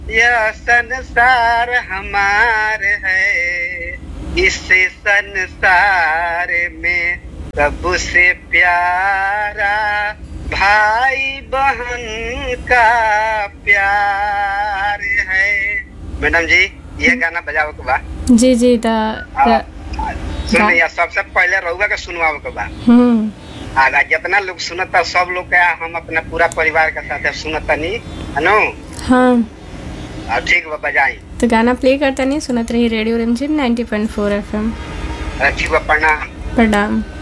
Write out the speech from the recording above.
यह संसार हमार है इस संसार में सबसे प्यारा भाई बहन का प्यार है मैडम जी ये गाना बजाओ के बा जी जी त त- सुनिए सबसे पहले रउआ के सुनवाओ के बा हम्म आगा जितना लोग सुनता सब लोग के हम अपना पूरा परिवार के साथ सुनता नहीं है नो हाँ और ठीक बा बजाई तो गाना प्ले करता नहीं सुनत रही रेडियो रिमझिम 90.4 एफएम ठीक बा प्रणाम प्रणाम